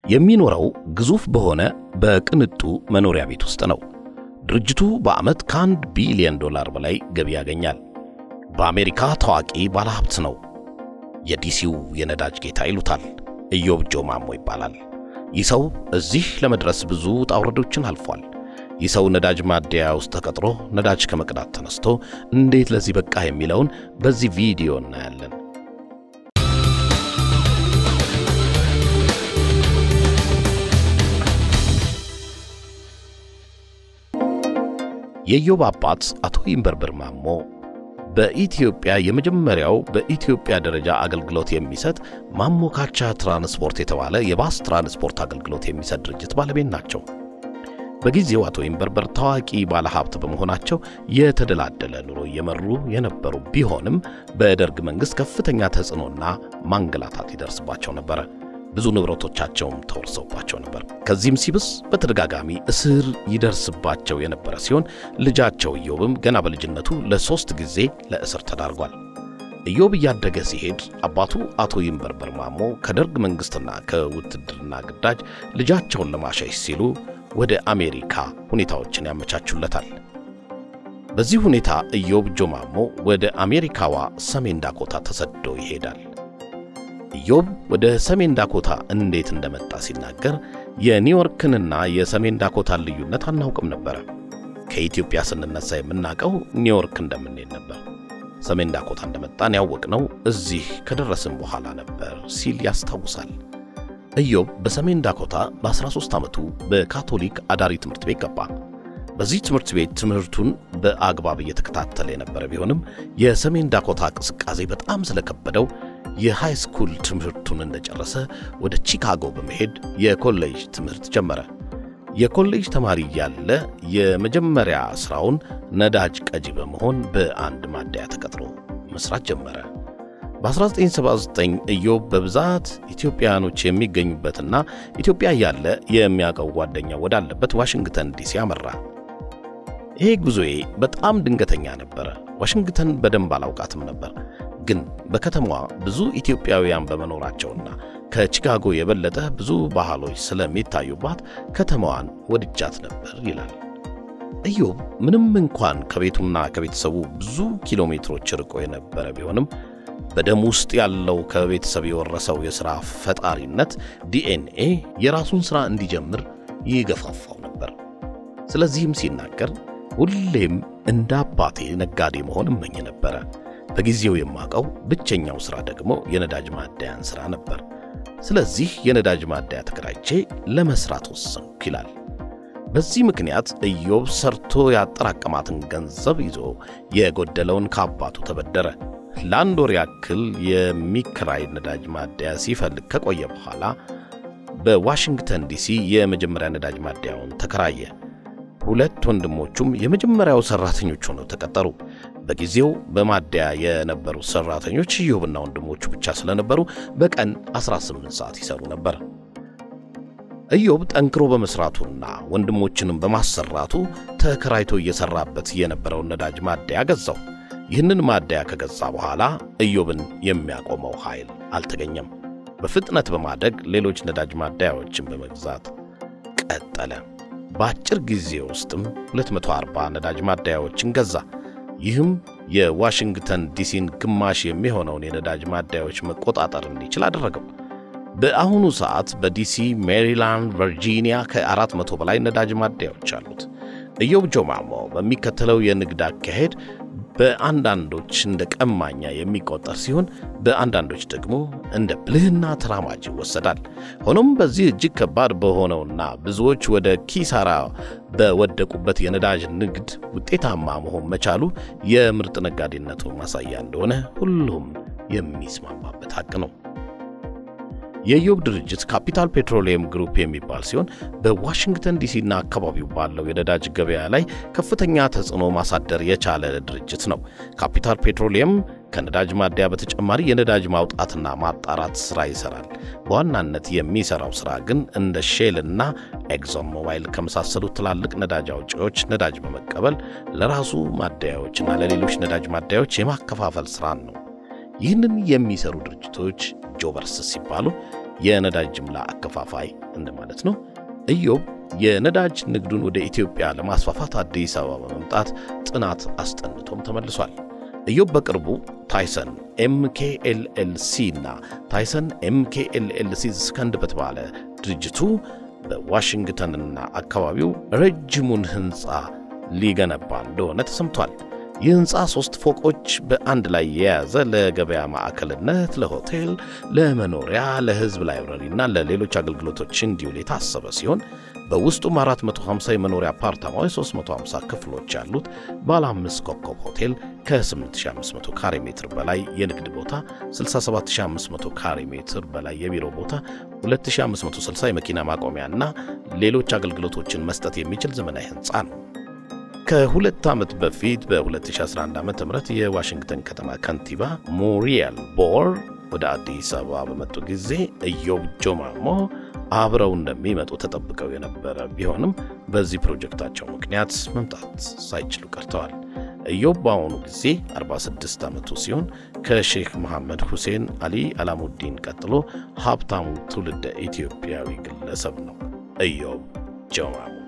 የሚኖረው ግዙፍ በሆነ በቅንጡ መኖሪያ ቤት ውስጥ ነው። ድርጅቱ በዓመት ከአንድ ቢሊዮን ዶላር በላይ ገቢ ያገኛል። በአሜሪካ ታዋቂ ባለሀብት ነው። የዲሲው የነዳጅ ጌታ ይሉታል። ኢዮብ ጆ ማሞ ይባላል። ይህ ሰው እዚህ ለመድረስ ብዙ ውጣ ውረዶችን አልፏል። ይህ ሰው ነዳጅ ማደያ ውስጥ ተቀጥሮ ነዳጅ ከመቅዳት ተነስቶ እንዴት ለዚህ በቃ የሚለውን በዚህ ቪዲዮ እናያለን። የኢዮብ አባት አቶ ይንበርበር ማሞ በኢትዮጵያ የመጀመሪያው በኢትዮጵያ ደረጃ አገልግሎት የሚሰጥ ማሞካቻ ትራንስፖርት የተባለ የባስ ትራንስፖርት አገልግሎት የሚሰጥ ድርጅት ባለቤት ናቸው። በጊዜው አቶ ይንበርበር ታዋቂ ባለሀብት በመሆናቸው የተደላደለ ኑሮ እየመሩ የነበሩ ቢሆንም በደርግ መንግሥት ከፍተኛ ተጽዕኖና ማንገላታት ይደርስባቸው ነበረ። ብዙ ንብረቶቻቸውም ተወርሰውባቸው ነበር። ከዚህም ሲብስ በተደጋጋሚ እስር ይደርስባቸው የነበረ ሲሆን ልጃቸው ኢዮብም ገና በልጅነቱ ለሦስት ጊዜ ለእስር ተዳርጓል። ኢዮብ እያደገ ሲሄድ አባቱ አቶ ይንበርበር ማሞ ከደርግ መንግሥትና ከውትድርና ግዳጅ ልጃቸውን ለማሸሽ ሲሉ ወደ አሜሪካ ሁኔታዎችን ያመቻቹለታል። በዚህ ሁኔታ ኢዮብ ጆ ማሞ ወደ አሜሪካዋ ሰሜን ዳኮታ ተሰዶ ይሄዳል። ኢዮብ ወደ ሰሜን ዳኮታ እንዴት እንደመጣ ሲናገር የኒውዮርክንና የሰሜን ዳኮታን ልዩነት አናውቅም ነበረ። ከኢትዮጵያ ስንነሳ የምናውቀው ኒውዮርክ እንደምንሄድ ነበር። ሰሜን ዳኮታ እንደመጣን ያወቅነው እዚህ ከደረስን በኋላ ነበር ሲል ያስታውሳል። ኢዮብ በሰሜን ዳኮታ በ13 ዓመቱ በካቶሊክ አዳሪ ትምህርት ቤት ገባ። በዚህ ትምህርት ቤት ትምህርቱን በአግባብ እየተከታተለ የነበረ ቢሆንም የሰሜን ዳኮታ ቅዝቃዜ በጣም ስለከበደው የሃይ ስኩል ትምህርቱን እንደጨረሰ ወደ ቺካጎ በመሄድ የኮሌጅ ትምህርት ጀመረ። የኮሌጅ ተማሪ እያለ የመጀመሪያ ሥራውን ነዳጅ ቀጂ በመሆን በአንድ ማደያ ተቀጥሮ መስራት ጀመረ። በ1979 ኢዮብ በብዛት ኢትዮጵያውያኖች የሚገኙበትና ኢትዮጵያ እያለ የሚያውቀው ጓደኛ ወዳለበት ዋሽንግተን ዲሲ አመራ። ይሄ ጉዞዬ በጣም ድንገተኛ ነበረ። ዋሽንግተን በደንብ አላውቃትም ነበር፣ ግን በከተማዋ ብዙ ኢትዮጵያውያን በመኖራቸውና ከቺካጎ የበለጠ ብዙ ባህሎች ስለሚታዩባት ከተማዋን ወድጃት ነበር ይላል ኢዮብ። ምንም እንኳን ከቤቱና ከቤተሰቡ ብዙ ኪሎ ሜትሮች ርቆ የነበረ ቢሆንም በደም ውስጥ ያለው ከቤተሰብ የወረሰው የሥራ ፈጣሪነት ዲኤንኤ የራሱን ሥራ እንዲጀምር ይገፋፋው ነበር። ስለዚህም ሲናገር ሁሌም እንደ አባቴ ነጋዴ መሆን እመኝ ነበረ። በጊዜው የማውቀው ብቸኛው ሥራ ደግሞ የነዳጅ ማደያን ሥራ ነበር። ስለዚህ የነዳጅ ማደያ ተከራይቼ ለመሥራት ወሰንኩ ይላል። በዚህ ምክንያት ኢዮብ ሰርቶ ያጠራቀማትን ገንዘብ ይዞ የጎደለውን ከአባቱ ተበደረ። ለአንድ ወር ያክል የሚከራይ ነዳጅ ማደያ ሲፈልግ ከቆየ በኋላ በዋሽንግተን ዲሲ የመጀመሪያ ነዳጅ ማደያውን ተከራየ። ሁለት ወንድሞቹም የመጀመሪያው ሠራተኞች ሆነው ተቀጠሩ። በጊዜው በማደያ የነበሩት ሠራተኞች ኢዮብና ወንድሞቹ ብቻ ስለነበሩ በቀን 18 ሰዓት ይሰሩ ነበር። ኢዮብ ጠንክሮ በመሥራቱና ወንድሞችንም በማሰራቱ ተከራይቶ እየሠራበት የነበረውን ነዳጅ ማደያ ገዛው። ይህንን ማደያ ከገዛ በኋላ ኢዮብን የሚያቆመው ኃይል አልተገኘም። በፍጥነት በማደግ ሌሎች ነዳጅ ማደያዎችን በመግዛት ቀጠለ። በአጭር ጊዜ ውስጥም 240 ነዳጅ ማደያዎችን ገዛ። ይህም የዋሽንግተን ዲሲን ግማሽ የሚሆነውን የነዳጅ ማደያዎች መቆጣጠር እንዲችል አደረገው። በአሁኑ ሰዓት በዲሲ፣ ሜሪላንድ፣ ቨርጂኒያ ከአራት መቶ በላይ ነዳጅ ማደያዎች አሉት። ኢዮብ ጆ ማሞ በሚከተለው የንግድ አካሄድ በአንዳንዶች እንደ ቀማኛ የሚቆጠር ሲሆን በአንዳንዶች ደግሞ እንደ ብልህና ተራማጅ ይወሰዳል። ሆኖም በዚህ እጅግ ከባድ በሆነውና ብዙዎች ወደ ኪሳራ በወደቁበት የነዳጅ ንግድ ውጤታማ መሆን መቻሉ የምርጥ ነጋዴነቱ ማሳያ እንደሆነ ሁሉም የሚስማማበት ሐቅ ነው። የኢዮብ ድርጅት ካፒታል ፔትሮሊየም ግሩፕ የሚባል ሲሆን በዋሽንግተን ዲሲና አካባቢው ባለው የነዳጅ ገበያ ላይ ከፍተኛ ተጽዕኖ ማሳደር የቻለ ድርጅት ነው። ካፒታል ፔትሮሊየም ከነዳጅ ማደያ በተጨማሪ የነዳጅ ማውጣትና ማጣራት ሥራ ይሠራል። በዋናነት የሚሠራው ሥራ ግን እንደ ሼል እና ኤግዞን ሞባይል ከመሳሰሉ ትላልቅ ነዳጅ አውጪዎች ነዳጅ በመቀበል ለራሱ ማደያዎችና ለሌሎች ነዳጅ ማደያዎች የማከፋፈል ሥራን ነው። ይህንን የሚሰሩ ድርጅቶች ጆበርስ ሲባሉ የነዳጅ ጅምላ አከፋፋይ እንደማለት ነው። ኢዮብ የነዳጅ ንግዱን ወደ ኢትዮጵያ ለማስፋፋት አዲስ አበባ በመምጣት ጥናት አስጠንቶም ተመልሷል። ኢዮብ በቅርቡ ታይሰን ኤምኬኤልኤልሲ እና ታይሰን ኤምኬኤልኤልሲ ስከንድ በተባለ ድርጅቱ በዋሽንግተንና አካባቢው ረጅሙን ሕንፃ ሊገነባ እንደሆነ ተሰምቷል። ይህ ሕንፃ ሦስት ፎቆች በአንድ ላይ የያዘ ለገበያ ማዕከልነት፣ ለሆቴል፣ ለመኖሪያ፣ ለሕዝብ ላይብረሪና ለሌሎች አገልግሎቶች እንዲውል የታሰበ ሲሆን በውስጡም 450 የመኖሪያ አፓርታማዎች፣ 350 ክፍሎች ያሉት ባለ አምስት ኮከብ ሆቴል ከ8500 ካሬ ሜትር በላይ የንግድ ቦታ፣ 67500 ካሬ ሜትር በላይ የቢሮ ቦታ፣ 2560 የመኪና ማቆሚያና ሌሎች አገልግሎቶችን መስጠት የሚችል ዘመናዊ ሕንፃ ነው። ከሁለት ዓመት በፊት በ2011 ዓ ም የዋሽንግተን ከተማ ከንቲባ ሙሪየል ቦር ወደ አዲስ አበባ በመጡ ጊዜ ኢዮብ ጆማሞ አብረው እንደሚመጡ ተጠብቀው የነበረ ቢሆንም በዚህ ፕሮጀክታቸው ምክንያት መምጣት ሳይችሉ ቀርተዋል። ኢዮብ በአሁኑ ጊዜ 46 ዓመቱ ሲሆን ከሼክ መሐመድ ሁሴን አሊ አላሙዲን ቀጥሎ ሀብታሙ ትውልደ ኢትዮጵያዊ ግለሰብ ነው። ኢዮብ ጆማሞ